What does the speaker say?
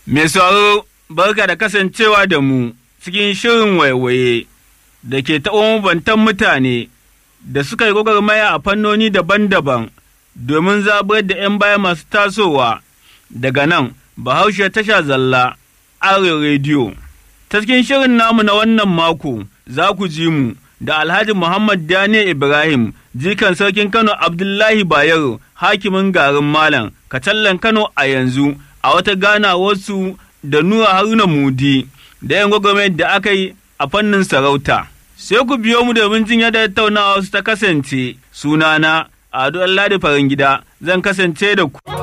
Mai sauraro barka da kasancewa da mu cikin shirin waiwaye da ke taɓa mabantan mutane da suka yi gwagwarmaya a fannoni daban-daban domin zabar da ‘yan baya masu tasowa daga nan Bahaushe tasha zalla Arewa rediyo. Ta cikin shirin namu na wannan mako za ku ji mu da Alhaji Muhammad Daniel Ibrahim jikan sarkin Kano Abdullahi Bayero hakimin garin Malam Kacallan Kano a yanzu a wata ganawarsu da Nura Haruna Mudi da ‘yan gwagwarmayar da aka yi a fannin sarauta. Sai ku biyo mu domin jin yadda tattaunawa su ta kasance sunana Ado Ladi Farin Gida zan kasance da ku.